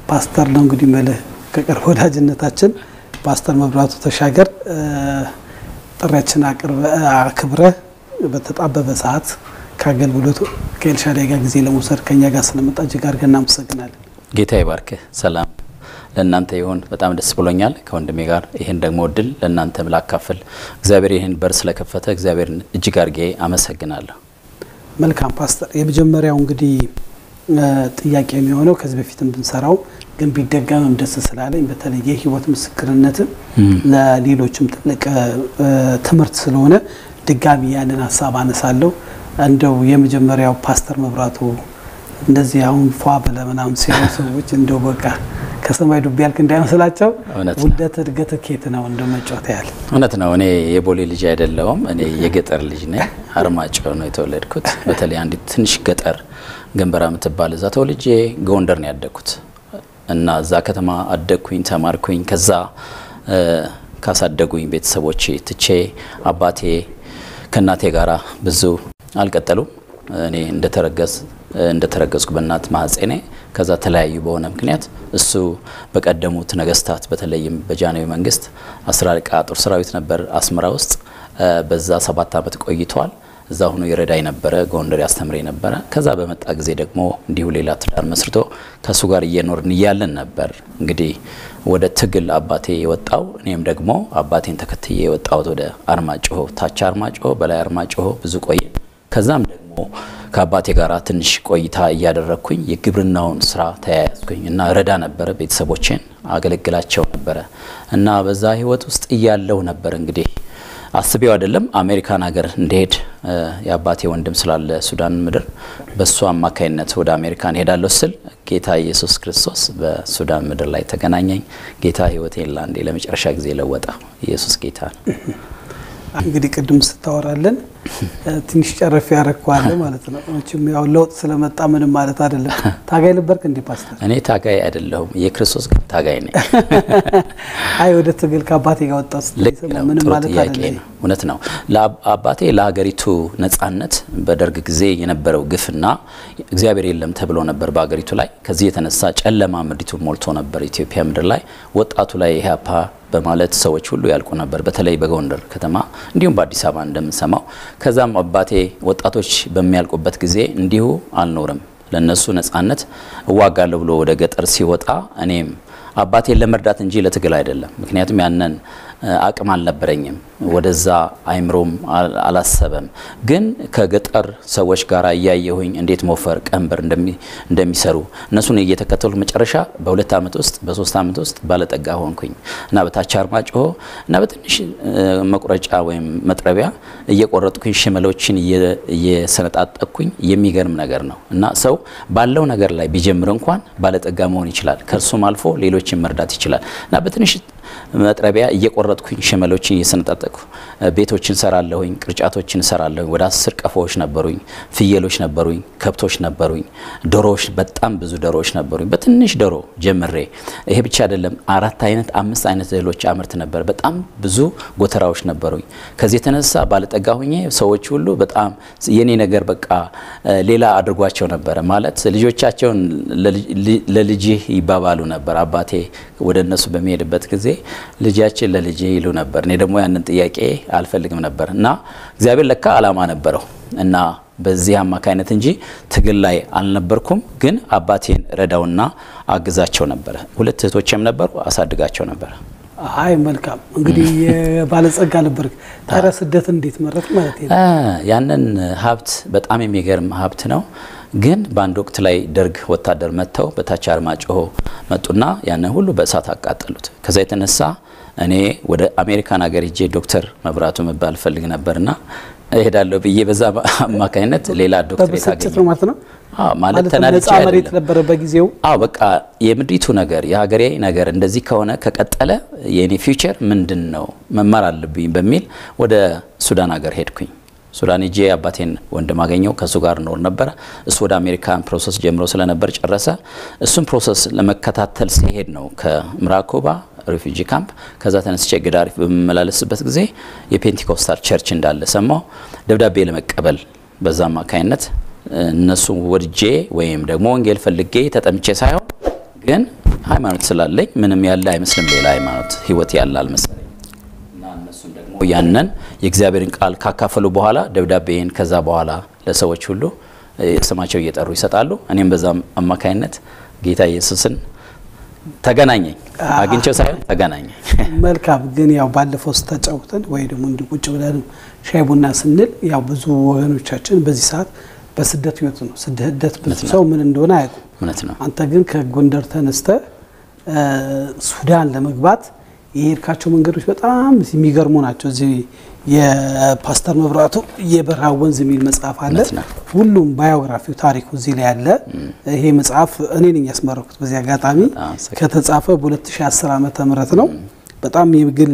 ፓስተር ነው እንግዲህ መልህ ከቅርብ ወዳጅነታችን ፓስተር መብራቱ ተሻገር ጥሪያችን አክብረ በተጣበበ ሰዓት ከአገልግሎቱ ከኤልሻዳይ ጋር ጊዜ ለመውሰድ ከኛ ጋር ስለመጣ እጅግ አድርገን እናመሰግናለን። ጌታ ይባርክህ። ሰላም ለእናንተ ይሁን። በጣም ደስ ብሎኛል ከወንድሜ ጋር ይህን ደግሞ እድል ለእናንተ ላካፍል እግዚአብሔር ይህን በር ስለከፈተ እግዚአብሔርን እጅግ አድርጌ አመሰግናለሁ። መልካም ፓስተር፣ የመጀመሪያው እንግዲህ ጥያቄ የሚሆነው ከዚህ በፊትም ብንሰራው ግን ቢደገምም ደስ ስላለኝ በተለይ የህይወት ምስክርነትም ለሌሎችም ትልቅ ትምህርት ስለሆነ ድጋሚ ያንን ሀሳብ አነሳለሁ። እንደው የመጀመሪያው ፓስተር መብራቱ እንደዚህ አሁን ፏ ብለ ምናምን ሲሉ ሰዎች እንደው በቃ ከሰማይ ዱብ ያልክ እንዳይመስላቸው ውልደት እድገት ኬት ነው እንደ መጫወት ያህል እውነት ነው። እኔ የቦሌ ልጅ አይደለሁም። እኔ የገጠር ልጅ ነኝ። አርማጭሆ ነው የተወለድኩት። በተለይ አንዲት ትንሽ ገጠር ገንበራ የምትባል እዛ ተወልጄ ጎንደር ነው ያደግኩት እና እዛ ከተማ አደግኩኝ፣ ተማርኩኝ። ከዛ ካሳደጉኝ ቤተሰቦቼ ትቼ አባቴ ከእናቴ ጋራ ብዙ አልቀጠሉም። እኔ እንደተረገዝ እንደተረገዝኩ በእናት ማህፀኔ ከዛ ተለያዩ በሆነ ምክንያት እሱ በቀደሙት ነገስታት በተለይም በጃንሆይ መንግስት አስር አለቃ ጦር ሰራዊት ነበር አስመራ ውስጥ በዛ ሰባት ዓመት ቆይተዋል። እዛ ሆኖ ይረዳኝ ነበረ፣ ጎንደር ያስተምረኝ ነበረ። ከዛ በመጣ ጊዜ ደግሞ እንዲሁ ሌላ ትዳር መስርቶ ከእሱ ጋር እየኖርን እያለን ነበር እንግዲህ ወደ ትግል አባቴ የወጣው እኔም ደግሞ አባቴን ተከትዬ የወጣሁት ወደ አርማጭሆ፣ ታች አርማጭሆ፣ በላይ አርማጭሆ ብዙ ቆየ። ከዛም ደግሞ ከአባቴ ጋር ትንሽ ቆይታ እያደረግኩኝ የግብርናውን ስራ ተያያዝኩኝ እና ረዳ ነበረ፣ ቤተሰቦቼን አገለግላቸው ነበረ እና በዛ ህይወት ውስጥ እያለው ነበር እንግዲህ አስቤው አይደለም አሜሪካን ሀገር እንደሄድ የአባቴ ወንድም ስላለ ሱዳን ምድር በእሱ አማካይነት ወደ አሜሪካን ሄዳለሁ ስል ጌታ ኢየሱስ ክርስቶስ በሱዳን ምድር ላይ ተገናኘኝ። ጌታ ህይወቴን ለአንዴ ለመጨረሻ ጊዜ ለወጠ። ኢየሱስ ጌታ ነው። እንግዲህ ቅድም ስታወራለን ትንሽ ጨረፍ ያረግኳለ ማለት ነው። መቼም ያው ለውጥ ስለመጣ ምንም ማለት አይደለም። ታጋይ ነበርክ እንዴ ፓስተር? እኔ ታጋይ አይደለሁም፣ የክርስቶስ ግን ታጋይ ነኝ። አይ ወደ ትግል ከአባቴ ጋር ወጣ ልክ ነው። ምንም ጥሩ ማለት ጥያቄ አይደለም። ነው። እውነት ነው። አባቴ ለሀገሪቱ ነጻነት በደርግ ጊዜ የነበረው ግፍና እግዚአብሔር የለም ተብሎ ነበር በሀገሪቱ ላይ። ከዚህ የተነሳ ጨለማ ምድሪቱን ሞልቶ ነበር ኢትዮጵያ ምድር ላይ ወጣቱ ላይ ኢህአፓ በማለት ሰዎች ሁሉ ያልቁ ነበር። በተለይ በጎንደር ከተማ እንዲሁም በአዲስ አበባ እንደምንሰማው። ከዛም አባቴ ወጣቶች በሚያልቁበት ጊዜ እንዲሁ አልኖርም ለነሱ ነጻነት እዋጋለሁ ብሎ ወደ ገጠር ሲወጣ እኔም አባቴን ለመርዳት እንጂ ለትግል አይደለም። ምክንያቱም ያንን አቅም አልነበረኝም። ወደዛ አይምሮም አላሰበም። ግን ከገጠር ሰዎች ጋር እያየሁኝ እንዴት ሞፈር ቀንበር እንደሚሰሩ እነሱን እየተከተሉ መጨረሻ በሁለት ዓመት ውስጥ በሶስት ዓመት ውስጥ ባለጠጋ ሆንኩኝ እና በታች አርማጭሆ እና በትንሽ መቁረጫ ወይም መጥረቢያ እየቆረጥኩኝ ሽመሎችን እየሰነጣጠቅኩኝ የሚገርም ነገር ነው እና ሰው ባለው ነገር ላይ ቢጀምር እንኳን ባለጠጋ መሆን ይችላል። ከእርሱም አልፎ ሌሎችን መርዳት ይችላል እና በትንሽ መጥረቢያ እየቆረጥኩኝ ሽመሎችን እየሰነጣጠቅኩ ቤቶችን ሰራለሁኝ፣ ቅርጫቶችን ሰራለሁኝ። ወደ አስር ቀፎዎች ነበሩኝ፣ ፍየሎች ነበሩኝ፣ ከብቶች ነበሩኝ፣ ዶሮዎች፣ በጣም ብዙ ዶሮዎች ነበሩኝ። በትንሽ ዶሮ ጀምሬ ይሄ ብቻ አይደለም፣ አራት አይነት አምስት አይነት እህሎች አምርት ነበር። በጣም ብዙ ጎተራዎች ነበሩኝ። ከዚህ የተነሳ ባለጠጋ ሁኜ ሰዎች ሁሉ በጣም የኔ ነገር በቃ ሌላ አድርጓቸው ነበረ። ማለት ልጆቻቸውን ለልጅህ ይባባሉ ነበር። አባቴ ወደ እነሱ በሚሄድበት ጊዜ ልጃችን ለልጄ ይሉ ነበር። እኔ ደግሞ ያንን ጥያቄ አልፈልግም ነበር እና እግዚአብሔር ለካ ዓላማ ነበረው እና በዚህ አማካይነት እንጂ ትግል ላይ አልነበርኩም። ግን አባቴን ረዳውና አግዛቸው ነበረ። ሁለት እህቶችም ነበሩ፣ አሳድጋቸው ነበረ። አይ መልካም እንግዲህ የባለጸጋ ነበርክ። ታዲያ ስደት እንዴት መረጥ ማለት ነው? ያንን ሀብት በጣም የሚገርም ሀብት ነው። ግን በአንድ ወቅት ላይ ደርግ ወታደር መጥተው በታች አርማጭሆ መጡና ያንን ሁሉ በእሳት አቃጠሉት። ከዛ የተነሳ እኔ ወደ አሜሪካን ሀገር ሄጄ ዶክተር መብራቱ መባል ፈልግ ነበርና እሄዳለሁ ብዬ በዛ አማካኝነት ሌላ ዶክተሬት በብስጭት አገኘ ነው ማለት ነው። ማለት ማለት ተናድጄ ነፃ መሬት አይደለም። ነበረ በጊዜው። አዎ በቃ የምድሪቱ ነገር የሀገሬ ነገር እንደዚህ ከሆነ ከቀጠለ የኔ ፊውቸር ምንድን ነው መማር አለብኝ በሚል ወደ ሱዳን ሀገር ሄድኩኝ። ሱዳን ሄጄ አባቴን ወንድም አገኘው ከእሱ ጋር ኖር ነበረ። እሱ ወደ አሜሪካን ፕሮሰስ ጀምሮ ስለነበር ጨረሰ። እሱን ፕሮሰስ ለመከታተል ሲሄድ ነው ከምዕራብ ኩባ ሪፊጂ ካምፕ ከዛ ተነስቼ ገዳሪፍ በምመላለስበት ጊዜ የፔንቴኮስታል ቸርች እንዳለ ሰማሁ። ደብዳቤ ለመቀበል በዛ አማካይነት እነሱ ወድጄ ወይም ደግሞ ወንጌል ፈልጌ ተጠምቼ ሳይሆን ግን ሃይማኖት ስላለኝ ምንም ያለ አይመስልም ሌላ ሃይማኖት ህይወት ያለ አልመሰለኝ እና እነሱም ደግሞ ያንን የእግዚአብሔርን ቃል ካካፈሉ በኋላ ደብዳቤን ከዛ በኋላ ለሰዎች ሁሉ ስማቸው እየጠሩ ይሰጣሉ። እኔም በዛ አማካይነት ጌታ ኢየሱስን ተገናኘኝ አግኝቸው ሳይሆን ተገናኘኝ። መልካም ግን ያው ባለፈው ስታጫውተን ወይ ደግሞ እንዲህ ቁጭ ብለን ሻይ ቡና ስንል ያው ብዙ ወገኖቻችን በዚህ ሰዓት በስደት ህይወት ነው። ስደት ብዙ ሰው ምን እንደሆነ አያውቁም። እውነት ነው። አንተ ግን ከጎንደር ተነስተ ሱዳን ለመግባት የሄድካቸው መንገዶች በጣም የሚገርሙ ናቸው። እዚህ የፓስተር መብራቱ የበረሃ ወንዝ የሚል መጽሐፍ አለ። እውነት ነው። ሁሉም ባዮግራፊው ታሪኩ እዚህ ላይ አለ። ይሄ መጽሐፍ እኔ ነኝ ያስመረኩት። በዚህ አጋጣሚ አመሰግናለሁ። ከተጻፈ በ2010 ዓመተ ምህረት ነው። በጣም የግል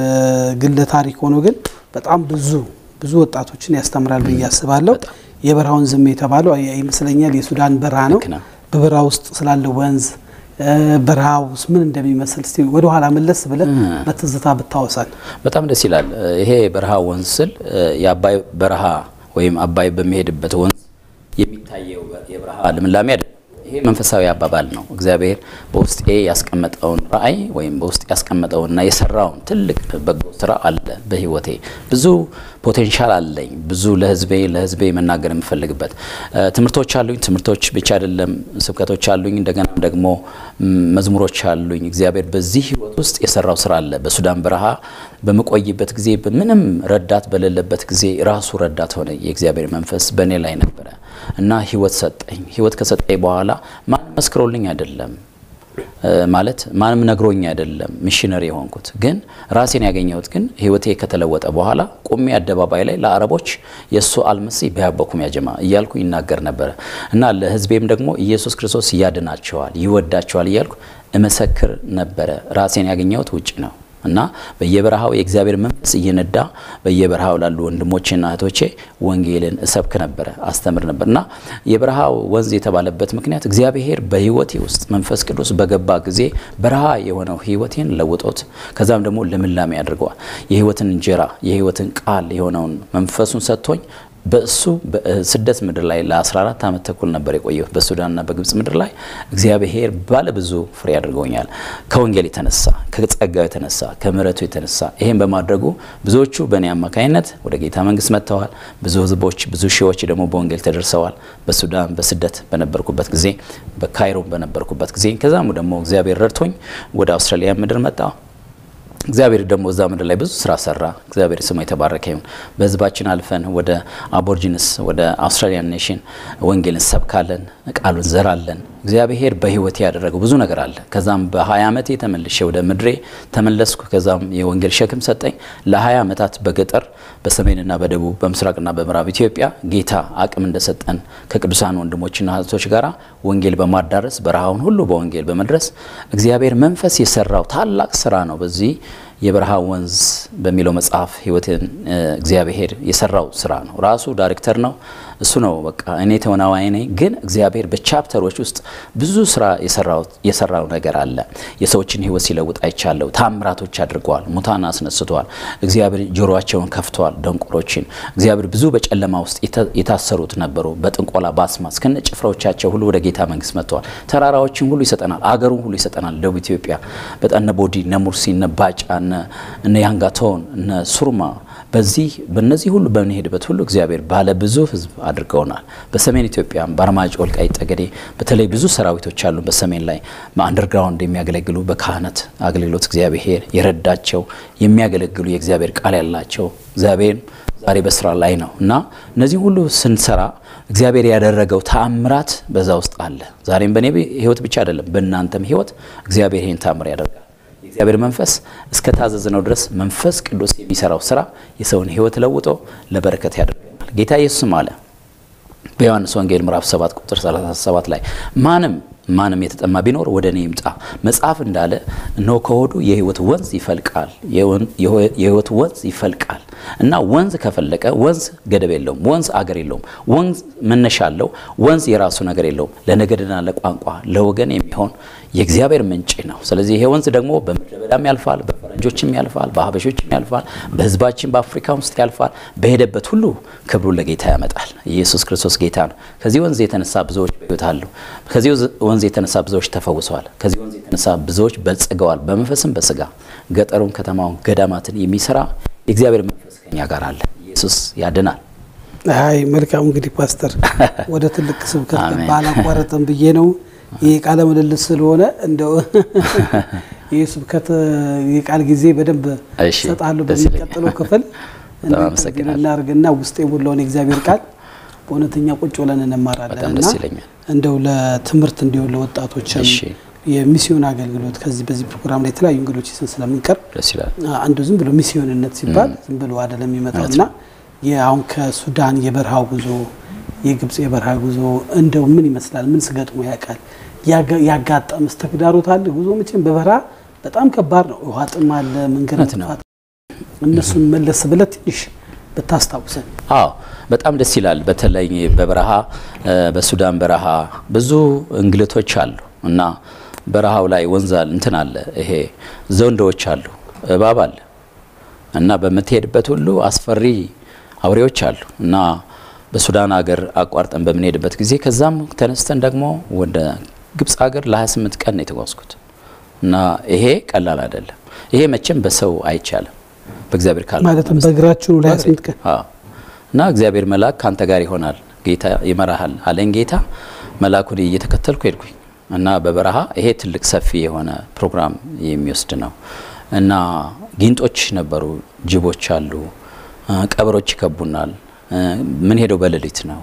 ግለ ታሪክ ሆኖ ግን በጣም ብዙ ብዙ ወጣቶችን ያስተምራል ብዬ አስባለሁ። የበረሃ ወንዝም የተባለው ይመስለኛል የሱዳን በረሃ ነው። ልክ ነው። በበረሃ ውስጥ ስላለው ወንዝ በረሃ ውስጥ ምን እንደሚመስል እስቲ ወደ ኋላ መለስ ብለን በትዝታ ብታወሳል። በጣም ደስ ይላል። ይሄ በረሃ ወንዝ ስል የአባይ በረሃ ወይም አባይ በሚሄድበት ወንዝ የሚታየው የበረሃ ልምላሜ አይደለም። ይሄ መንፈሳዊ አባባል ነው። እግዚአብሔር በውስጤ ያስቀመጠውን ራእይ ወይም በውስጥ ያስቀመጠውንና የሰራውን ትልቅ በጎ ስራ አለ። በህይወቴ ብዙ ፖቴንሻል አለኝ። ብዙ ለህዝቤ ለህዝቤ መናገር የምፈልግበት ትምህርቶች አሉኝ። ትምህርቶች ብቻ አይደለም፣ ስብከቶች አሉኝ። እንደገና ደግሞ መዝሙሮች አሉኝ። እግዚአብሔር በዚህ ህይወት ውስጥ የሰራው ስራ አለ። በሱዳን በረሃ በምቆይበት ጊዜ ምንም ረዳት በሌለበት ጊዜ ራሱ ረዳት ሆነ። የእግዚአብሔር መንፈስ በእኔ ላይ ነበረ እና ህይወት ሰጠኝ። ህይወት ከሰጠኝ በኋላ ማንም መስክሮልኝ አይደለም ማለት ማንም ነግሮኝ አይደለም ሚሽነሪ የሆንኩት ግን ራሴን ያገኘሁት ግን ህይወቴ ከተለወጠ በኋላ ቁሜ አደባባይ ላይ ለአረቦች የእሱ አልመሲ በያበኩም ያጀማ እያልኩ ይናገር ነበረ እና ለህዝቤም ደግሞ ኢየሱስ ክርስቶስ ያድናቸዋል፣ ይወዳቸዋል እያልኩ እመሰክር ነበረ። ራሴን ያገኘሁት ውጭ ነው እና በየበረሃው የእግዚአብሔር መንፈስ እየነዳ በየበረሃው ላሉ ወንድሞቼና እህቶቼ ወንጌልን እሰብክ ነበረ፣ አስተምር ነበር እና የበረሃው ወንዝ የተባለበት ምክንያት እግዚአብሔር በህይወቴ ውስጥ መንፈስ ቅዱስ በገባ ጊዜ በረሃ የሆነው ህይወቴን ለውጦት ከዛም ደግሞ ልምላሜ አድርገዋል። የህይወትን እንጀራ የህይወትን ቃል የሆነውን መንፈሱን ሰጥቶኝ በእሱ በስደት ምድር ላይ ለ14 ዓመት ተኩል ነበር የቆየሁት በሱዳንና በግብጽ ምድር ላይ እግዚአብሔር ባለ ብዙ ፍሬ አድርገውኛል። ከወንጌል የተነሳ ከጸጋው የተነሳ ከምሕረቱ የተነሳ ይሄን በማድረጉ ብዙዎቹ በእኔ አማካኝነት ወደ ጌታ መንግስት መጥተዋል። ብዙ ህዝቦች፣ ብዙ ሺዎች ደግሞ በወንጌል ተደርሰዋል። በሱዳን በስደት በነበርኩበት ጊዜ፣ በካይሮ በነበርኩበት ጊዜ ከዛም ደግሞ እግዚአብሔር ረድቶኝ ወደ አውስትራሊያ ምድር መጣሁ። እግዚአብሔር ደግሞ እዛ ምድር ላይ ብዙ ስራ ሰራ። እግዚአብሔር ስሙ የተባረከ ይሁን። በህዝባችን አልፈን ወደ አቦርጂንስ ወደ አውስትራሊያን ኔሽን ወንጌል እንሰብካለን፣ ቃሉን ዘራለን። እግዚአብሔር በህይወቴ ያደረገው ብዙ ነገር አለ። ከዛም በ20 ዓመቴ ተመልሼ ወደ ምድሬ ተመለስኩ። ከዛም የወንጌል ሸክም ሰጠኝ። ለ20 ዓመታት በገጠር በሰሜንና በደቡብ በምስራቅና በምዕራብ ኢትዮጵያ ጌታ አቅም እንደሰጠን ከቅዱሳን ወንድሞችና እህቶች ጋር ወንጌል በማዳረስ በረሃውን ሁሉ በወንጌል በመድረስ እግዚአብሔር መንፈስ የሰራው ታላቅ ስራ ነው። በዚህ የበረሃ ወንዝ በሚለው መጽሐፍ ህይወትን እግዚአብሔር የሰራው ስራ ነው። ራሱ ዳይሬክተር ነው። እሱ ነው በቃ እኔ ተወናዋይ ነኝ። ግን እግዚአብሔር በቻፕተሮች ውስጥ ብዙ ስራ የሰራው ነገር አለ። የሰዎችን ህይወት ሲለውጥ አይቻለሁ። ታምራቶች አድርገዋል። ሙታን አስነስተዋል። እግዚአብሔር ጆሮአቸውን ከፍተዋል። ደንቆሮችን እግዚአብሔር ብዙ በጨለማ ውስጥ የታሰሩት ነበሩ። በጥንቆላ በአስማት ከነ ጭፍራዎቻቸው ሁሉ ወደ ጌታ መንግስት መጥተዋል። ተራራዎችን ሁሉ ይሰጠናል። አገሩን ሁሉ ይሰጠናል። ደቡብ ኢትዮጵያ በጣም እነ ቦዲ እነ ሙርሲ እነ ባጫ እነ ያንጋቶን እነ ሱርማ በዚህ በእነዚህ ሁሉ በምንሄድበት ሁሉ እግዚአብሔር ባለ ብዙ ህዝብ አድርገውናል። በሰሜን ኢትዮጵያም በአርማጭሆ፣ ወልቃይት ጠገዴ በተለይ ብዙ ሰራዊቶች አሉ። በሰሜን ላይ በአንደርግራውንድ የሚያገለግሉ በካህናት አገልግሎት እግዚአብሔር የረዳቸው የሚያገለግሉ የእግዚአብሔር ቃል ያላቸው እግዚአብሔር ዛሬ በስራ ላይ ነው እና እነዚህ ሁሉ ስንሰራ እግዚአብሔር ያደረገው ተአምራት በዛ ውስጥ አለ። ዛሬም በእኔ ህይወት ብቻ አይደለም፣ በእናንተም ህይወት እግዚአብሔር ይህን ተአምር ያደርጋል። የእግዚአብሔር መንፈስ እስከ ታዘዝነው ድረስ መንፈስ ቅዱስ የሚሰራው ስራ የሰውን ህይወት ለውጦ ለበረከት ያደርገናል። ጌታ ኢየሱስም አለ በዮሐንስ ወንጌል ምዕራፍ 7 ቁጥር 37 ላይ ማንም ማንም የተጠማ ቢኖር ወደ እኔ ይምጣ፣ መጽሐፍ እንዳለ እነሆ ከሆዱ የህይወት ወንዝ ይፈልቃል፣ የህይወት ወንዝ ይፈልቃል። እና ወንዝ ከፈለቀ ወንዝ ገደብ የለውም። ወንዝ አገር የለውም። ወንዝ መነሻ አለው። ወንዝ የራሱ ነገር የለውም። ለነገድና ለቋንቋ ለወገን የሚሆን የእግዚአብሔር ምንጭ ነው። ስለዚህ ይሄ ወንዝ ደግሞ በምድረ በዳም ያልፋል፣ በፈረንጆችም ያልፋል፣ በሀበሾችም ያልፋል፣ በሕዝባችን በአፍሪካ ውስጥ ያልፋል። በሄደበት ሁሉ ክብሩን ለጌታ ያመጣል። ኢየሱስ ክርስቶስ ጌታ ነው። ከዚህ ወንዝ የተነሳ ብዙዎች በሕይወት አሉ። ከዚህ ወንዝ የተነሳ ብዙዎች ተፈውሰዋል። ከዚህ ወንዝ የተነሳ ብዙዎች በልጽገዋል፣ በመንፈስም በስጋ ገጠሩን፣ ከተማውን፣ ገዳማትን የሚሰራ የእግዚአብሔር መንፈስ ከኛ ጋር አለ። ኢየሱስ ያድናል። አይ መልካም እንግዲህ ፓስተር ወደ ትልቅ ስብከት ባላቋረጥም ብዬ ነው። ይህ ቃለ ምልልስ ስለሆነ እንደው ይህ ስብከት የቃል ጊዜ በደንብ እሰጣለሁ። በሚቀጥለው ክፍል እናርግና ውስጥ የሞላውን የእግዚአብሔር ቃል በእውነተኛ ቁጭ ብለን እንማራለን እና እንደው ለትምህርት እንዲሆን ለወጣቶችም የሚስዮን አገልግሎት ከዚህ በዚህ ፕሮግራም ላይ የተለያዩ እንግዶች ይዘን ስለምንቀርብ አንዱ ዝም ብሎ ሚስዮንነት ሲባል ዝም ብሎ አይደለም የሚመጣው እና አሁን ከሱዳን የበረሃው ጉዞ የግብጽ የበረሃ ጉዞ እንደው ምን ይመስላል? ምን ስገጥሞ ያውቃል? ያጋጠመስ ተግዳሮት አለ? ጉዞ መቼም በበረሃ በጣም ከባድ ነው። ውሃ ጥም አለ፣ መንገድ ጥፋት፣ እነሱን መለስ ብለህ ትንሽ ብታስታውሰን። አዎ በጣም ደስ ይላል። በተለይ በበረሃ በሱዳን በረሃ ብዙ እንግልቶች አሉ እና በረሃው ላይ ወንዝ እንትን አለ፣ ይሄ ዘንዶዎች አሉ፣ እባብ አለ እና በምትሄድበት ሁሉ አስፈሪ አውሬዎች አሉ እና በሱዳን ሀገር አቋርጠን በምንሄድበት ጊዜ ከዛም ተነስተን ደግሞ ወደ ግብጽ ሀገር ለ28 ቀን ነው የተጓዝኩት እና ይሄ ቀላል አይደለም። ይሄ መቼም በሰው አይቻልም፣ በእግዚአብሔር ካለ ማለትም በእግራችሁ ለ28 ቀን እና እግዚአብሔር መልአክ ካንተ ጋር ይሆናል፣ ጌታ ይመራሃል አለኝ ጌታ። መልአኩን እየተከተልኩ ሄድኩኝ እና በበረሃ ይሄ ትልቅ ሰፊ የሆነ ፕሮግራም የሚወስድ ነው እና ጊንጦች ነበሩ፣ ጅቦች አሉ፣ ቀበሮች ይከቡናል። ምን ሄደው በሌሊት ነው።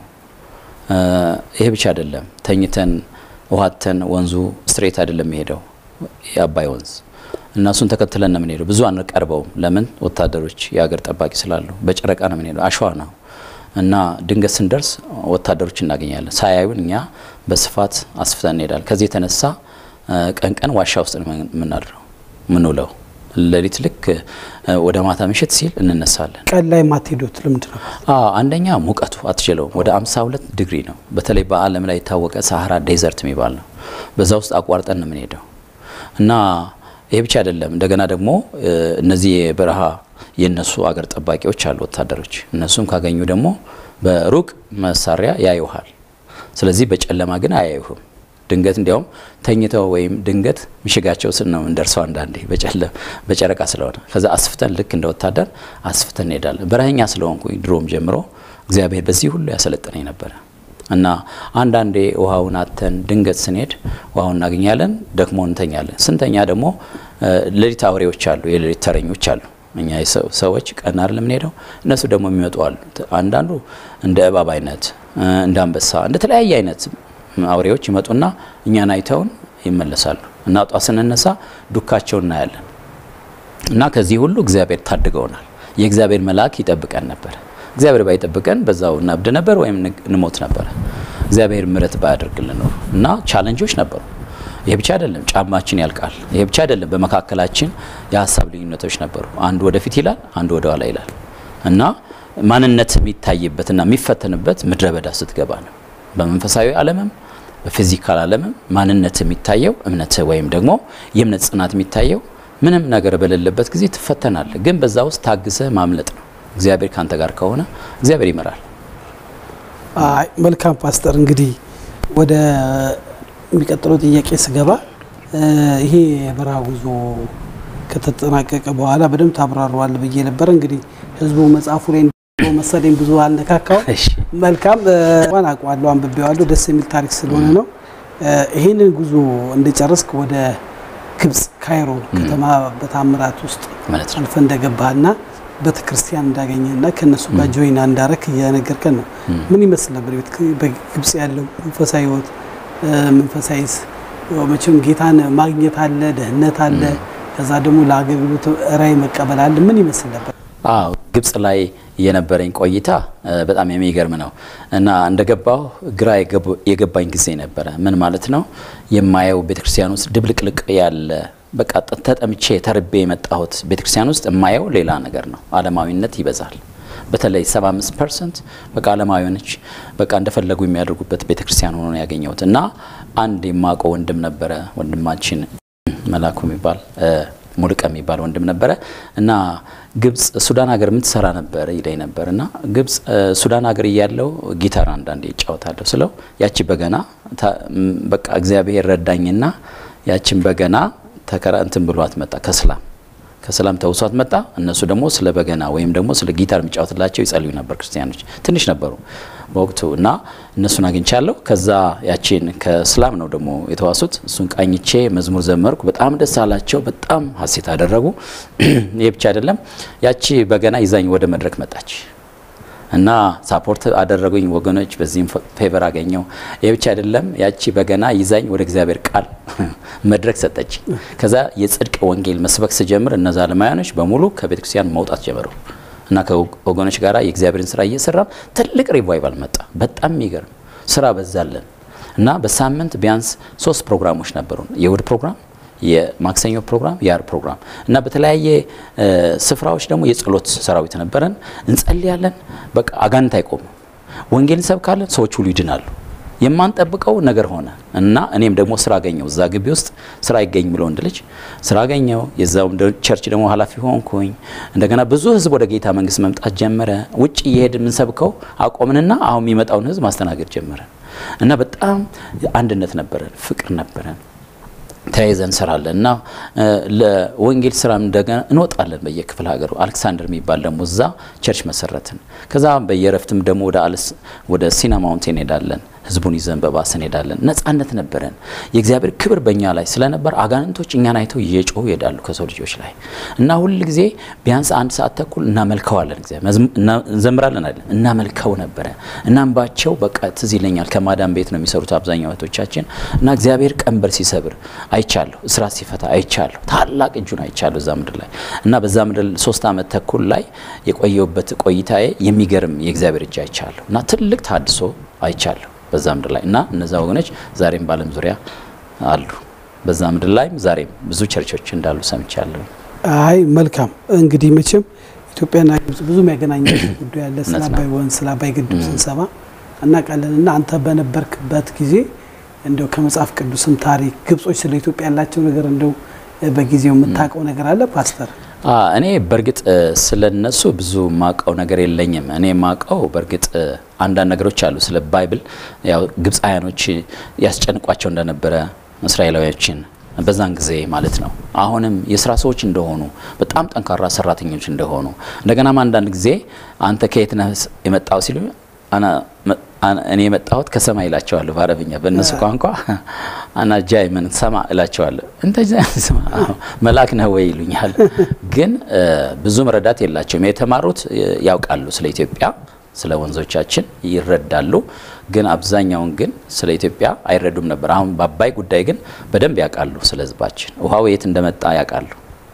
ይሄ ብቻ አይደለም። ተኝተን ውሃተን ወንዙ ስትሬት አይደለም የሄደው የአባይ ወንዝ እና እሱን ተከትለን ነው የምንሄደው። ብዙ አንቀርበውም። ለምን ወታደሮች የሀገር ጠባቂ ስላሉ በጨረቃ ነው የምንሄደው። አሸዋ ነው እና ድንገት ስንደርስ ወታደሮች እናገኛለን። ሳያዩን እኛ በስፋት አስፍተን እንሄዳለን። ከዚህ የተነሳ ቀን ቀን ዋሻ ውስጥ ነው የምናድረው ምንውለው ሌሊት ልክ ወደ ማታ ምሽት ሲል እንነሳለን። ቀን ላይ ማትሄዱት ልምድ ነው? አንደኛ ሙቀቱ አትችለውም። ወደ 52 ዲግሪ ነው። በተለይ በዓለም ላይ የታወቀ ሳሃራ ዴዘርት የሚባል ነው። በዛ ውስጥ አቋርጠን ነው የምንሄደው እና ይሄ ብቻ አይደለም። እንደገና ደግሞ እነዚህ የበረሃ የነሱ አገር ጠባቂዎች አሉ ወታደሮች። እነሱም ካገኙ ደግሞ በሩቅ መሳሪያ ያዩሃል። ስለዚህ በጨለማ ግን አያዩህም። ድንገት እንዲያውም ተኝተው ወይም ድንገት ምሽጋቸው ስን ነው እንደርሰው አንዳንዴ በጨረቃ ስለሆነ ከዛ አስፍተን ልክ እንደ ወታደር አስፍተን እንሄዳለን። በረሀኛ ስለሆንኩኝ ድሮም ጀምሮ እግዚአብሔር በዚህ ሁሉ ያሰለጠነኝ ነበረ እና አንዳንዴ ውሃውን አተን ድንገት ስንሄድ ውሃውን እናገኛለን፣ ደክሞ እንተኛለን። ስንተኛ ደግሞ ሌሊት አውሬዎች አሉ፣ የሌሊት ተረኞች አሉ። እኛ ሰዎች ቀን አይደለም የምንሄደው፣ እነሱ ደግሞ የሚመጡ አሉ። አንዳንዱ እንደ እባብ አይነት፣ እንደ አንበሳ፣ እንደ ተለያየ አይነት አውሬዎች ይመጡና እኛን አይተውን ይመለሳሉ እና ጧት ስንነሳ ዱካቸው እናያለን። እና ከዚህ ሁሉ እግዚአብሔር ታድገውናል። የእግዚአብሔር መልአክ ይጠብቀን ነበር። እግዚአብሔር ባይጠብቀን በዛው እናብድ ነበር ወይም እንሞት ነበረ። እግዚአብሔር ምሕረት ባያደርግልን ኖሮ እና ቻለንጆች ነበሩ። ይሄ ብቻ አይደለም፣ ጫማችን ያልቃል። ይሄ ብቻ አይደለም፣ በመካከላችን የሀሳብ ልዩነቶች ነበሩ። አንዱ ወደፊት ይላል፣ አንዱ ወደ ኋላ ይላል እና ማንነት የሚታይበትና የሚፈተንበት ምድረ በዳ ስትገባ ነው። በመንፈሳዊ ዓለምም በፊዚካል ዓለምም ማንነት የሚታየው እምነት ወይም ደግሞ የእምነት ጽናት የሚታየው ምንም ነገር በሌለበት ጊዜ ትፈተናለህ። ግን በዛ ውስጥ ታግሰህ ማምለጥ ነው። እግዚአብሔር ካንተ ጋር ከሆነ እግዚአብሔር ይመራል። አይ መልካም ፓስተር፣ እንግዲህ ወደ የሚቀጥለው ጥያቄ ስገባ ይሄ የበረሃ ጉዞ ከተጠናቀቀ በኋላ በደንብ ታብራረዋል ብዬ ነበረ። እንግዲህ ህዝቡ መጽሐፉ ላይ መሰለኝ ብዙ አልነካካው። መልካም ዋን አውቀዋለሁ፣ አንብቤዋለሁ። ደስ የሚል ታሪክ ስለሆነ ነው። ይህንን ጉዞ እንደጨረስክ ወደ ግብጽ ካይሮ ከተማ በታምራት ውስጥ አልፈ እንደገባህና ቤተ ክርስቲያን እንዳገኘና ከእነሱ ጋር ጆይና እንዳረክ እየነገርከን ነው። ምን ይመስል ነበር በግብጽ ያለው መንፈሳዊ ህይወት? መንፈሳዊስ መቼም ጌታን ማግኘት አለ፣ ደህንነት አለ፣ ከዛ ደግሞ ለአገልግሎት ራዕይ መቀበል አለ። ምን ይመስል ነበር? አዎ ግብጽ ላይ የነበረኝ ቆይታ በጣም የሚገርም ነው እና እንደገባሁ ግራ የገባኝ ጊዜ ነበረ። ምን ማለት ነው? የማየው ቤተክርስቲያን ውስጥ ድብልቅልቅ ያለ በቃ ተጠምቼ ተርቤ የመጣሁት ቤተክርስቲያን ውስጥ የማየው ሌላ ነገር ነው። ዓለማዊነት ይበዛል። በተለይ 75 ፐርሰንት በቃ ዓለማዊያኖች በቃ እንደፈለጉ የሚያደርጉበት ቤተክርስቲያን ሆኖ ነው ያገኘሁት እና አንድ የማውቀው ወንድም ነበረ ወንድማችን መላኩ የሚባል ሙልቀ የሚባል ወንድም ነበረ እና ግብጽ ሱዳን ሀገር የምትሰራ ነበር ይለኝ ነበር እና ግብጽ ሱዳን ሀገር እያለው ጊታር አንዳንዴ ይጫወታለሁ ስለው ያቺ በገና በቃ እግዚአብሔር ረዳኝና ያችን በገና ተከራ እንትን ብሏት መጣ ከስላም ከሰላም ተውሷት መጣ። እነሱ ደግሞ ስለ በገና ወይም ደግሞ ስለ ጊታር የሚጫወትላቸው ይጸልዩ ነበር። ክርስቲያኖች ትንሽ ነበሩ በወቅቱ እና እነሱን አግኝቻለሁ። ከዛ ያቺን ከስላም ነው ደግሞ የተዋሱት። እሱን ቃኝቼ መዝሙር ዘመርኩ። በጣም ደስ አላቸው። በጣም ሀሴት አደረጉ። ይህ ብቻ አይደለም። ያቺ በገና ይዛኝ ወደ መድረክ መጣች እና ሳፖርት አደረጉኝ ወገኖች። በዚህም ፌቨር አገኘው። ይህ ብቻ አይደለም። ያቺ በገና ይዛኝ ወደ እግዚአብሔር ቃል መድረክ ሰጠች። ከዛ የጽድቅ ወንጌል መስበክ ስጀምር እነዛ ዓለማውያኖች በሙሉ ከቤተ ክርስቲያን መውጣት ጀመሩ እና ከወገኖች ጋር የእግዚአብሔርን ስራ እየሰራን ትልቅ ሪቫይቫል መጣ። በጣም የሚገርም ስራ በዛለን እና በሳምንት ቢያንስ ሶስት ፕሮግራሞች ነበሩን። የእሁድ ፕሮግራም የማክሰኞ ፕሮግራም የአርብ ፕሮግራም እና በተለያየ ስፍራዎች ደግሞ የጸሎት ሰራዊት ነበረን። እንጸልያለን። በቃ አጋንንት አይቆሙ። ወንጌል እንሰብካለን። ሰዎች ሁሉ ይድናሉ። የማንጠብቀው ነገር ሆነ እና እኔም ደግሞ ስራ አገኘው። እዛ ግቢ ውስጥ ስራ አይገኝ ብሎ ወንድ ልጅ ስራ አገኘው። የዛው ቸርች ደግሞ ኃላፊ ሆንኩኝ። እንደገና ብዙ ህዝብ ወደ ጌታ መንግስት መምጣት ጀመረ። ውጭ እየሄድ የምንሰብከው አቆምንና አሁን የሚመጣውን ህዝብ ማስተናገድ ጀመረን እና በጣም አንድነት ነበረን፣ ፍቅር ነበረን። ተያይዘን እንሰራለን እና ለወንጌል ስራ እንደገና እንወጣለን በየክፍለ ሀገሩ። አሌክሳንደር የሚባል ደግሞ እዛ ቸርች መሰረትን። ከዛ በየረፍትም ደግሞ ወደ አልስ ወደ ሲና ማውንቴን እንሄዳለን። ህዝቡን ይዘን በባስ እንሄዳለን። ነጻነት ነበረን። የእግዚአብሔር ክብር በእኛ ላይ ስለነበር አጋንንቶች እኛን አይተው እየጮሁ ይሄዳሉ ከሰው ልጆች ላይ እና ሁል ጊዜ ቢያንስ አንድ ሰዓት ተኩል እናመልከዋለን። እንዘምራለን አይደለም እናመልከው ነበረ። እናንባቸው በቃ ትዝ ይለኛል። ከማዳም ቤት ነው የሚሰሩት አብዛኛው እህቶቻችን እና እግዚአብሔር ቀንበር ሲሰብር አይቻለሁ፣ እስራት ሲፈታ አይቻለሁ፣ ታላቅ እጁን አይቻለሁ እዛ ምድር ላይ እና በዛ ምድር ሶስት ዓመት ተኩል ላይ የቆየውበት ቆይታዬ የሚገርም የእግዚአብሔር እጅ አይቻለሁ እና ትልቅ ታድሶ አይቻለሁ በዛ ምድር ላይ እና እነዛ ወገኖች ዛሬም በዓለም ዙሪያ አሉ። በዛ ምድር ላይም ዛሬም ብዙ ቸርቾች እንዳሉ ሰምቻለሁ። አይ መልካም እንግዲህ መቼም ኢትዮጵያና ግብጽ ብዙ የሚያገናኛቸው ጉዳይ ያለ ስለ አባይ ወንዝ ስለ አባይ ግድብ ስንሰማ እናውቃለን። እና አንተ በነበርክበት ጊዜ እንደው ከመጽሐፍ ቅዱስም ታሪክ ግብጾች ስለ ኢትዮጵያ ያላቸው ነገር እንደው በጊዜው የምታውቀው ነገር አለ ፓስተር? እኔ በእርግጥ ስለ እነሱ ብዙ ማቀው ነገር የለኝም። እኔ ማቀው በእርግጥ አንዳንድ ነገሮች አሉ። ስለ ባይብል ያው ግብፃውያኖች ያስጨንቋቸው እንደነበረ እስራኤላዊዎችን በዛን ጊዜ ማለት ነው። አሁንም የስራ ሰዎች እንደሆኑ በጣም ጠንካራ ሰራተኞች እንደሆኑ እንደገናም አንዳንድ ጊዜ አንተ ከየት ነህ የመጣው ሲሉ እኔ የመጣሁት ከሰማይ እላቸዋለሁ በአረብኛ። በእነሱ ቋንቋ አናጃይ ምን ሰማ እላቸዋለሁ። እንተዛ ስማ መልአክ ነህ ወይ ይሉኛል። ግን ብዙ መረዳት የላቸውም። የተማሩት ያውቃሉ፣ ስለ ኢትዮጵያ ስለ ወንዞቻችን ይረዳሉ። ግን አብዛኛውን ግን ስለ ኢትዮጵያ አይረዱም ነበር። አሁን በአባይ ጉዳይ ግን በደንብ ያውቃሉ። ስለ ሕዝባችን ውሃው የት እንደመጣ ያውቃሉ።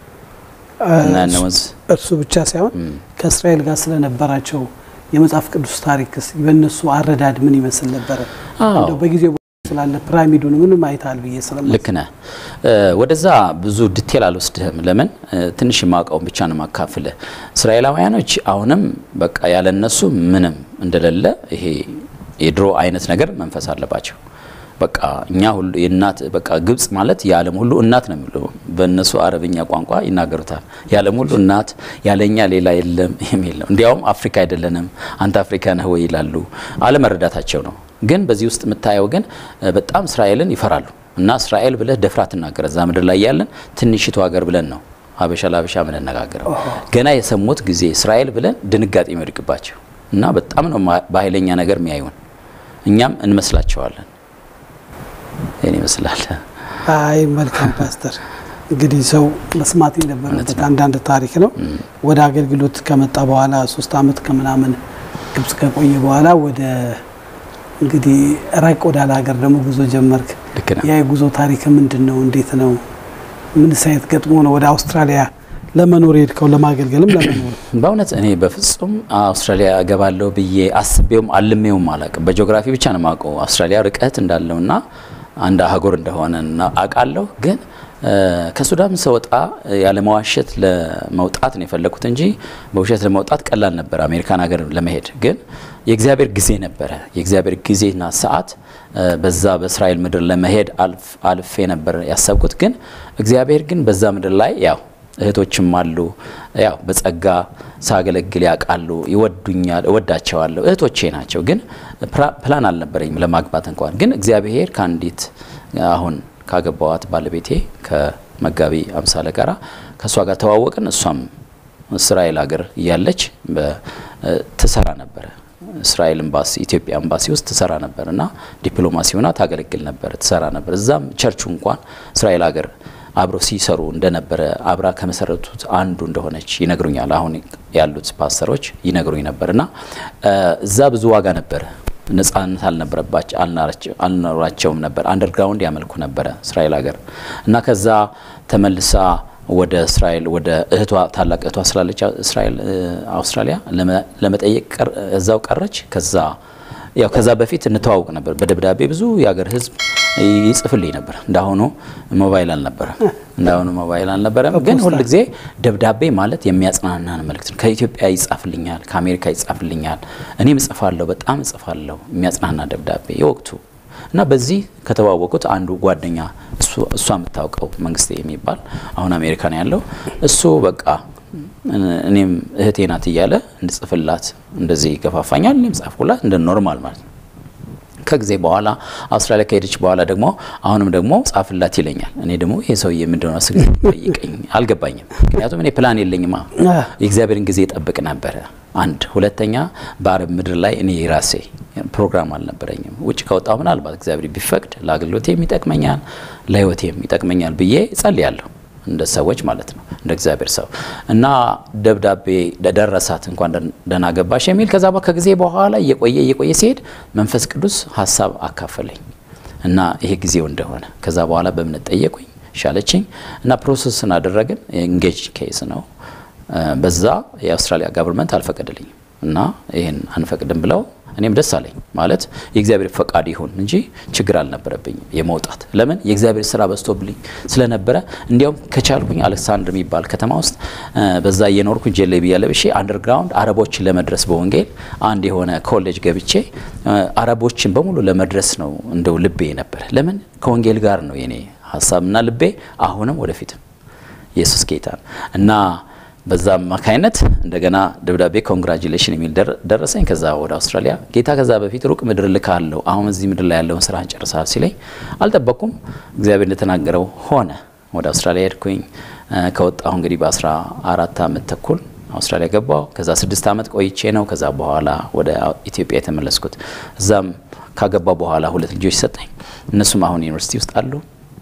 እርሱ ብቻ ሳይሆን ከእስራኤል ጋር ስለነበራቸው የመጽሐፍ ቅዱስ ታሪክስ በእነሱ አረዳድ ምን ይመስል ነበረ? እንደው በጊዜው ስላለ ፒራሚዱን ምንም አይታል ብዬ ስለማ ልክ ነህ። ወደዛ ብዙ ዲቴል አልወስድህም። ለምን ትንሽ የማውቀውን ብቻ ነው ማካፍልህ። እስራኤላውያኖች አሁንም በቃ ያለነሱ ምንም እንደሌለ ይሄ የድሮ አይነት ነገር መንፈስ አለባቸው። በቃ እኛ ሁሉ የእናት በቃ ግብጽ ማለት የዓለም ሁሉ እናት ነው የሚሉ በእነሱ አረብኛ ቋንቋ ይናገሩታል። የዓለም ሁሉ እናት ያለኛ ሌላ የለም የሚል ነው። እንዲያውም አፍሪካ አይደለንም አንተ አፍሪካ ነህ ወይ ይላሉ። አለመረዳታቸው ነው። ግን በዚህ ውስጥ የምታየው ግን በጣም እስራኤልን ይፈራሉ እና እስራኤል ብለህ ደፍራ ትናገረ እዛ ምድር ላይ ያለን ትንሽቱ ሀገር ብለን ነው ሀበሻ ለሀበሻ የምንነጋገረው። ገና የሰሙት ጊዜ እስራኤል ብለን ድንጋጤ የሚወድቅባቸው እና በጣም ነው በኃይለኛ ነገር የሚያዩን። እኛም እንመስላቸዋለን። ይህን ይመስላል። አይ መልካም ፓስተር፣ እንግዲህ ሰው መስማት የነበረበት አንዳንድ ታሪክ ነው። ወደ አገልግሎት ከመጣ በኋላ ሶስት አመት ከምናምን ግብጽ ከቆየ በኋላ ወደ እንግዲህ ራቅ ወዳለ ሀገር ደግሞ ጉዞ ጀመርክ። ልክ ነው። ያ የጉዞ ታሪክ ምንድን ነው? እንዴት ነው? ምን ሳይት ገጥሞ ነው ወደ አውስትራሊያ ለመኖር ሄድከው? ለማገልገልም ለመኖር በእውነት እኔ በፍጹም አውስትራሊያ እገባለሁ ብዬ አስቤውም አልሜውም አላውቅም። በጂኦግራፊ ብቻ ነው የማውቀው አውስትራሊያ ርቀት እንዳለውና አንድ አህጉር እንደሆነ አውቃለሁ። ግን ከሱዳን ስወጣ ያለመዋሸት ለመውጣት ነው የፈለኩት እንጂ በውሸት ለመውጣት ቀላል ነበር። አሜሪካን ሀገር ለመሄድ ግን የእግዚአብሔር ጊዜ ነበረ። የእግዚአብሔር ጊዜና ሰዓት በዛ በእስራኤል ምድር ለመሄድ አልፌ ነበር ያሰብኩት። ግን እግዚአብሔር ግን በዛ ምድር ላይ ያው እህቶችም አሉ ያው በጸጋ ሳገለግል ያውቃሉ፣ ይወዱኛል፣ እወዳቸዋለሁ። እህቶቼ ናቸው። ግን ፕላን አልነበረኝም ለማግባት እንኳን። ግን እግዚአብሔር ከአንዲት አሁን ካገባዋት ባለቤቴ ከመጋቢ አምሳለ ጋራ ከእሷ ጋር ተዋወቅን። እሷም እስራኤል ሀገር እያለች ትሰራ ነበረ እስራኤል ኤምባሲ ኢትዮጵያ ኤምባሲ ውስጥ ትሰራ ነበር እና ዲፕሎማሲ ሆና ታገለግል ነበር፣ ትሰራ ነበር። እዛም ቸርቹ እንኳን እስራኤል ሀገር አብረው ሲሰሩ እንደነበረ አብራ ከመሰረቱት አንዱ እንደሆነች ይነግሩኛል። አሁን ያሉት ፓስተሮች ይነግሩኝ ነበር እና እዛ ብዙ ዋጋ ነበረ። ነጻነት አልነበረባቸው አልኖራቸውም ነበር። አንደርግራውንድ ያመልኩ ነበረ እስራኤል ሀገር እና ከዛ ተመልሳ ወደ እስራኤል ወደ እህቷ ታላቅ እህቷ ስላለች እስራኤል አውስትራሊያ ለመጠየቅ እዛው ቀረች። ከዛ ያው ከዛ በፊት እንተዋውቅ ነበር በደብዳቤ ብዙ የሀገር ሕዝብ ይጽፍልኝ ነበር። እንዳሁኑ ሞባይል አልነበረም። እንዳሁኑ ሞባይል አልነበረም። ግን ሁል ጊዜ ደብዳቤ ማለት የሚያጽናናን መልእክት ነው። ከኢትዮጵያ ይጻፍልኛል፣ ከአሜሪካ ይጻፍልኛል። እኔም እጽፋለሁ፣ በጣም እጽፋለሁ የሚያጽናና ደብዳቤ የወቅቱ እና በዚህ ከተዋወቁት አንዱ ጓደኛ እሷ የምታውቀው መንግስቴ የሚባል አሁን አሜሪካ ነው ያለው። እሱ በቃ እኔም እህቴ ናት እያለ እንድጽፍላት እንደዚህ ይገፋፋኛል። እኔም ጻፍኩላት እንደ ኖርማል ማለት ነው። ከጊዜ በኋላ አውስትራሊያ ከሄደች በኋላ ደግሞ አሁንም ደግሞ ጻፍላት ይለኛል። እኔ ደግሞ ይሄ ሰውዬ ምንድነው ስግ ጠይቀኝ አልገባኝም። ምክንያቱም እኔ ፕላን የለኝማ የእግዚአብሔርን ጊዜ ጠብቅ ነበረ። አንድ ሁለተኛ በአረብ ምድር ላይ እኔ ራሴ ፕሮግራም አልነበረኝም። ውጭ ከወጣሁ ምናልባት እግዚአብሔር ቢፈቅድ ለአገልግሎቴም ይጠቅመኛል፣ ለህይወቴም ይጠቅመኛል ብዬ እጸልያለሁ። እንደ ሰዎች ማለት ነው እንደ እግዚአብሔር ሰው እና ደብዳቤ ደረሳት እንኳን ደህና ገባሽ የሚል ከዛ ከጊዜ በኋላ እየቆየ እየቆየ ሲሄድ መንፈስ ቅዱስ ሀሳብ አካፈለኝ እና ይሄ ጊዜው እንደሆነ ከዛ በኋላ በእምነት ጠየቁኝ ሻለችኝ እና ፕሮሰስን አደረግን። ኤንጌጅ ኬስ ነው። በዛ የአውስትራሊያ ጋቨርንመንት አልፈቀደልኝም እና ይህን አንፈቅድም ብለው እኔም ደስ አለኝ ማለት የእግዚአብሔር ፈቃድ ይሁን እንጂ ችግር አልነበረብኝም የመውጣት ለምን የእግዚአብሔር ስራ በዝቶብልኝ ስለነበረ እንዲያውም ከቻልኩኝ አሌክሳንድር የሚባል ከተማ ውስጥ በዛ እየኖርኩኝ ጀለቢያ ለብሼ አንደርግራውንድ አረቦችን ለመድረስ በወንጌል አንድ የሆነ ኮሌጅ ገብቼ አረቦችን በሙሉ ለመድረስ ነው እንደው ልቤ ነበር ለምን ከወንጌል ጋር ነው የኔ ሀሳብና ልቤ አሁንም ወደፊትም ኢየሱስ ጌታ ነው እና በዛ አማካይነት እንደገና ደብዳቤ ኮንግራጁሌሽን የሚል ደረሰኝ። ከዛ ወደ አውስትራሊያ ጌታ ከዛ በፊት ሩቅ ምድር ልካለሁ፣ አሁን እዚህ ምድር ላይ ያለውን ስራ ጨርሰሃል ሲለኝ አልጠበቅኩም። እግዚአብሔር እንደተናገረው ሆነ። ወደ አውስትራሊያ ሄድኩኝ። ከወጣሁ እንግዲህ በአስራ አራት አመት ተኩል አውስትራሊያ ገባሁ። ከዛ ስድስት አመት ቆይቼ ነው ከዛ በኋላ ወደ ኢትዮጵያ የተመለስኩት። እዛም ካገባ በኋላ ሁለት ልጆች ሰጠኝ። እነሱም አሁን ዩኒቨርሲቲ ውስጥ አሉ።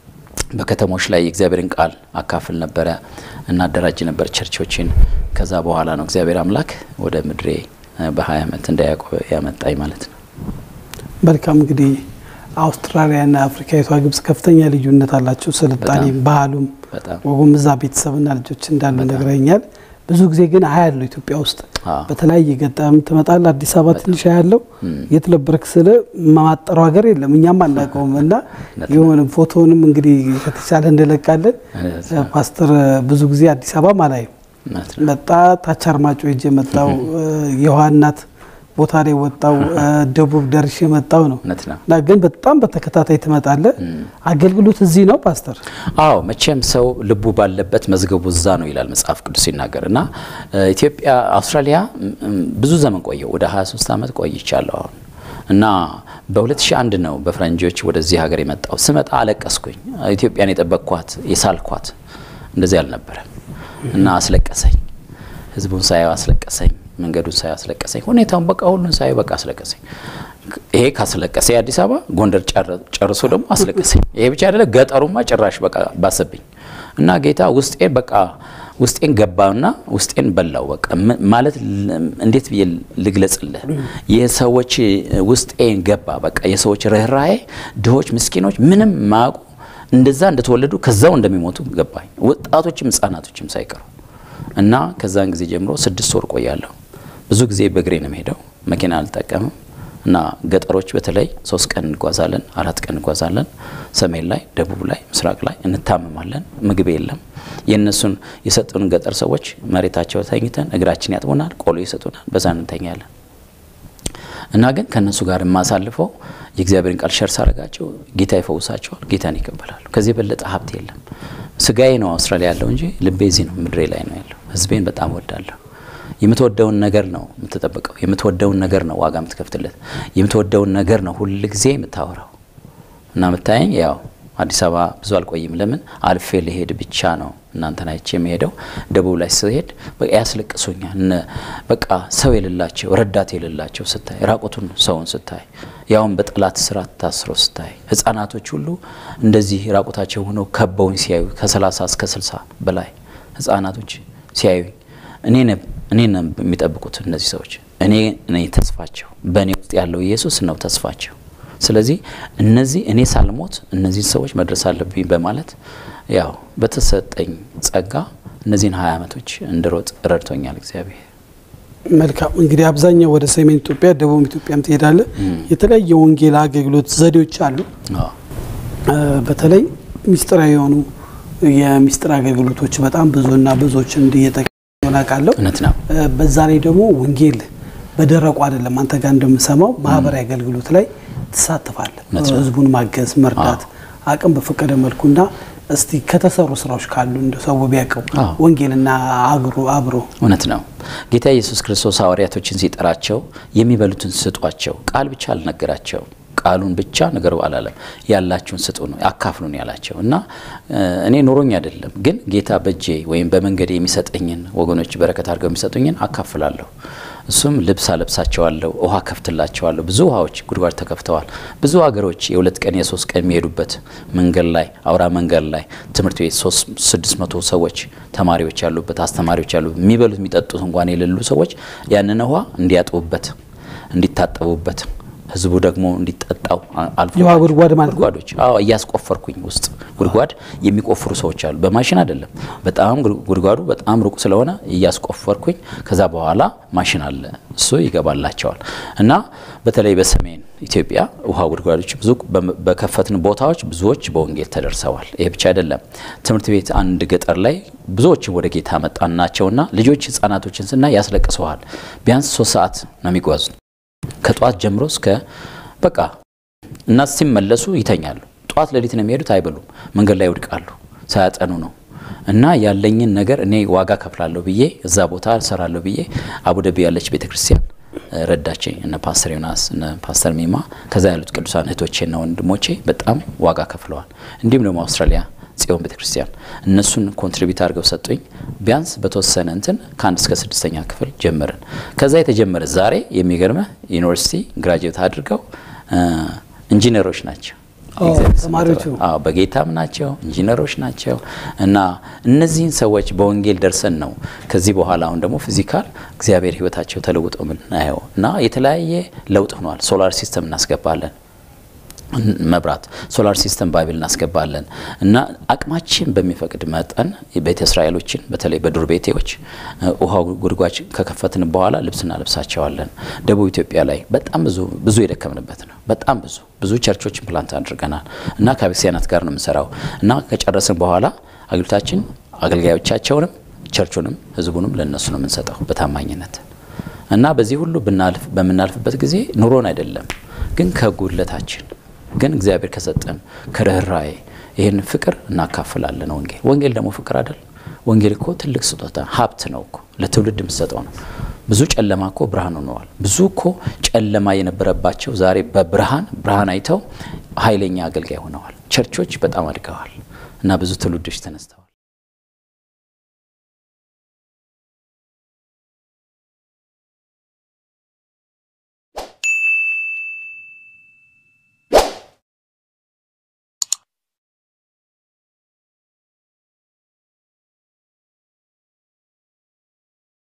በከተሞች ላይ የእግዚአብሔርን ቃል አካፍል ነበረ፣ እናደራጅ ነበር ቸርቾችን። ከዛ በኋላ ነው እግዚአብሔር አምላክ ወደ ምድሬ በ20 ዓመት እንደ ያዕቆብ ያመጣኝ ማለት ነው። መልካም እንግዲህ አውስትራሊያና አፍሪካዊቷ ግብጽ ከፍተኛ ልዩነት አላቸው። ስልጣኔም፣ ባህሉም፣ ወጉም እዛ ቤተሰብና ልጆች እንዳሉ ነግረኛል። ብዙ ጊዜ ግን አያለው ኢትዮጵያ ውስጥ በተለያየ ገጠም ትመጣለህ። አዲስ አበባ ትንሽ አያለው የት ነበርክ ስለ ማጠረው ሀገር የለም እኛም አናውቀውም። እና የሆነ ፎቶንም እንግዲህ ከተቻለ እንለቃለን። ፓስተር ብዙ ጊዜ አዲስ አበባ ማላይም መጣ ታች አርማጮ ሄጄ መጣው የውሃ እናት ቦታ ላይ ወጣው ደቡብ ደርሼ መጣው ነው እና ግን በጣም በተከታታይ ትመጣለህ። አገልግሎት እዚህ ነው ፓስተር? አዎ መቼም ሰው ልቡ ባለበት መዝገቡ እዛ ነው ይላል መጽሐፍ ቅዱስ ሲናገር እና ኢትዮጵያ አውስትራሊያ ብዙ ዘመን ቆየው ወደ 23 ዓመት ቆይቻለሁ አሁን እና በ2001 ነው በፈረንጆች ወደዚህ ሀገር የመጣው። ስመጣ አለቀስኩኝ። ኢትዮጵያን የጠበቅኳት የሳልኳት እንደዚህ አልነበረም እና አስለቀሰኝ። ህዝቡን ሳየው አስለቀሰኝ። መንገዱን ሳየው አስለቀሰኝ። ሁኔታውን በቃ ሁሉን ሳየው በቃ አስለቀሰኝ። ይሄ ካስለቀሰ የአዲስ አበባ ጎንደር ጨርሶ ደግሞ አስለቀሰኝ። ይሄ ብቻ አይደለም፣ ገጠሩማ ጭራሽ በቃ ባሰብኝ እና ጌታ ውስጤን በቃ ውስጤን ገባና ውስጤን በላው። በቃ ማለት እንዴት ብዬ ልግለጽልህ? የሰዎች ውስጤን ገባ። በቃ የሰዎች ርኅራኄ፣ ድሆች፣ ምስኪኖች ምንም ማያውቁ እንደዛ እንደተወለዱ ከዛው እንደሚሞቱ ገባኝ። ወጣቶችም ህጻናቶችም ሳይቀሩ እና ከዛን ጊዜ ጀምሮ ስድስት ወር ቆያለሁ። ብዙ ጊዜ በእግሬ ነው የምሄደው። መኪና አልጠቀምም። እና ገጠሮች በተለይ ሶስት ቀን እንጓዛለን፣ አራት ቀን እንጓዛለን። ሰሜን ላይ፣ ደቡብ ላይ፣ ምስራቅ ላይ እንታመማለን። ምግብ የለም። የእነሱን የሰጡን ገጠር ሰዎች መሬታቸው ተኝተን እግራችን ያጥቡናል፣ ቆሎ ይሰጡናል፣ በዛ እንተኛለን። እና ግን ከእነሱ ጋር የማሳልፈው የእግዚአብሔርን ቃል ሸር ሳረጋቸው ጌታ ይፈውሳቸዋል፣ ጌታን ይቀበላሉ። ከዚህ የበለጠ ሀብት የለም። ስጋዬ ነው አውስትራሊያ ያለው እንጂ ልቤ እዚህ ነው፣ ምድሬ ላይ ነው ያለው። ህዝቤን በጣም ወዳለሁ። የምትወደውን ነገር ነው የምትጠብቀው። የምትወደውን ነገር ነው ዋጋ የምትከፍትለት። የምትወደውን ነገር ነው ሁል ጊዜ የምታወራው እና የምታየኝ ያው አዲስ አበባ ብዙ አልቆይም። ለምን አልፌ ልሄድ ብቻ ነው እናንተን አይቼ የሚሄደው። ደቡብ ላይ ስሄድ በቃ ያስለቅሱኛል። በቃ ሰው የሌላቸው ረዳት የሌላቸው ስታይ፣ ራቁቱን ሰውን ስታይ፣ ያውም በጠላት ስራት ታስሮ ስታይ፣ ህጻናቶች ሁሉ እንደዚህ ራቁታቸው ሆነው ከበውኝ ሲያዩ ከ30 እስከ 60 በላይ ህጻናቶች ሲያዩኝ እኔ ነው የሚጠብቁት እነዚህ ሰዎች። እኔ ነኝ ተስፋቸው። በእኔ ውስጥ ያለው ኢየሱስ ነው ተስፋቸው። ስለዚህ እነዚህ እኔ ሳልሞት እነዚህን ሰዎች መድረስ አለብኝ በማለት ያው በተሰጠኝ ጸጋ እነዚህን ሀያ ዓመቶች እንድሮጥ ረድቶኛል እግዚአብሔር። መልካም እንግዲህ አብዛኛው ወደ ሰሜን ኢትዮጵያ፣ ደቡብ ኢትዮጵያም ትሄዳለ። የተለያየ ወንጌል አገልግሎት ዘዴዎች አሉ። በተለይ ሚስጥራዊ የሆኑ የሚስጥር አገልግሎቶች በጣም ብዙና ብዙዎች እንዲየጠቀ አውቃለሁ። እውነት ነው። በዛ ላይ ደግሞ ወንጌል በደረቁ አይደለም። አንተ ጋር እንደምሰማው ማህበራዊ አገልግሎት ላይ ትሳተፋለህ። ህዝቡን ማገዝ፣ መርዳት አቅም በፈቀደ መልኩና እስቲ ከተሰሩ ስራዎች ካሉ እንደ ሰው ቢያውቀው ወንጌልና አግሮ አብሮ እውነት ነው። ጌታ ኢየሱስ ክርስቶስ ሐዋርያቶችን ሲጠራቸው የሚበሉትን ስጧቸው፣ ቃል ብቻ አልነገራቸውም። ቃሉን ብቻ ነገሩ አላለም። ያላችሁን ስጡ ነው አካፍሉን ያላቸው እና እኔ ኖሮኝ አይደለም፣ ግን ጌታ በእጄ ወይም በመንገዴ የሚሰጠኝን ወገኖች በረከት አድርገው የሚሰጡኝን አካፍላለሁ። እሱም ልብስ አለብሳቸዋለሁ፣ ውሃ ከፍትላቸዋለሁ። ብዙ ውሃዎች ጉድጓድ ተከፍተዋል። ብዙ ሀገሮች የሁለት ቀን የሶስት ቀን የሚሄዱበት መንገድ ላይ አውራ መንገድ ላይ ትምህርት ቤት ሶስት ስድስት መቶ ሰዎች ተማሪዎች ያሉበት አስተማሪዎች ያሉበት የሚበሉት የሚጠጡት እንኳን የሌሉ ሰዎች ያንን ውሃ እንዲያጥቡበት እንዲታጠቡበት ህዝቡ ደግሞ እንዲጠጣው አልፎ የውሃ ጉድጓድ ማለት ነው። ጉድጓዶች አዎ እያስቆፈርኩኝ ውስጥ ጉድጓድ የሚቆፍሩ ሰዎች አሉ። በማሽን አይደለም። በጣም ጉድጓዱ በጣም ሩቅ ስለሆነ እያስቆፈርኩኝ ከዛ በኋላ ማሽን አለ እሱ ይገባላቸዋል። እና በተለይ በሰሜን ኢትዮጵያ ውሃ ጉድጓዶች ብዙ በከፈትን ቦታዎች ብዙዎች በወንጌል ተደርሰዋል። ይሄ ብቻ አይደለም። ትምህርት ቤት አንድ ገጠር ላይ ብዙዎችን ወደ ጌታ መጣን ናቸውና ልጆች ህጻናቶችን ስናይ ያስለቅሰዋል። ቢያንስ ሶስት ሰዓት ነው የሚጓዙት ከጠዋት ጀምሮ እስከ በቃ እና ሲመለሱ ይተኛሉ። ጠዋት ሌሊት ነው የሚሄዱት፣ አይበሉም፣ መንገድ ላይ ይወድቃሉ። ሳያጠኑ ነው እና ያለኝን ነገር እኔ ዋጋ ከፍላለሁ ብዬ እዛ ቦታ እሰራለሁ ብዬ አቡደቢ ያለች ቤተ ክርስቲያን ረዳችኝ። እነ ፓስተር ዮናስ እነ ፓስተር ሚማ ከዛ ያሉት ቅዱሳን እህቶቼና ወንድሞቼ በጣም ዋጋ ከፍለዋል። እንዲሁም ደግሞ አውስትራሊያ ጽዮን ቤተ ክርስቲያን እነሱን ኮንትሪቢዩት አድርገው ሰጡኝ። ቢያንስ በተወሰነ እንትን ከአንድ እስከ ስድስተኛ ክፍል ጀመርን። ከዛ የተጀመረ ዛሬ የሚገርመህ ዩኒቨርሲቲ ግራጁዌት አድርገው ኢንጂነሮች ናቸው። ተማሪዎቹ በጌታም ናቸው፣ ኢንጂነሮች ናቸው። እና እነዚህን ሰዎች በወንጌል ደርሰን ነው ከዚህ በኋላ አሁን ደግሞ ፊዚካል እግዚአብሔር ሕይወታቸው ተለውጦ ምናየው እና የተለያየ ለውጥ ሆኗል። ሶላር ሲስተም እናስገባለን መብራት ሶላር ሲስተም ባይብል እናስገባለን እና አቅማችን በሚፈቅድ መጠን ቤተ እስራኤሎችን በተለይ በዱር ቤቴዎች ውሃ ጉድጓድ ከከፈትን በኋላ ልብስ እናለብሳቸዋለን። ደቡብ ኢትዮጵያ ላይ በጣም ብዙ ብዙ የደከምንበት ነው። በጣም ብዙ ብዙ ቸርቾችን ፕላንት አድርገናል እና ከቤተክርስቲያናት ጋር ነው የምንሰራው እና ከጨረስን በኋላ አገልግሎታችን አገልጋዮቻቸውንም ቸርቹንም ህዝቡንም ለነሱ ነው የምንሰጠው በታማኝነት እና በዚህ ሁሉ ብናልፍ በምናልፍበት ጊዜ ኑሮን አይደለም ግን ከጉድለታችን ግን እግዚአብሔር ከሰጠን ከርኅራዬ ይህን ፍቅር እናካፍላለን። ወንጌል ወንጌል ደግሞ ፍቅር አይደል? ወንጌል እኮ ትልቅ ስጦታ ሀብት ነው እኮ ለትውልድ የምሰጠው ነው። ብዙ ጨለማ እኮ ብርሃን ሆነዋል። ብዙ እኮ ጨለማ የነበረባቸው ዛሬ በብርሃን ብርሃን አይተው ኃይለኛ አገልጋይ ሆነዋል። ቸርቾች በጣም አድገዋል እና ብዙ ትውልዶች ተነስተዋል።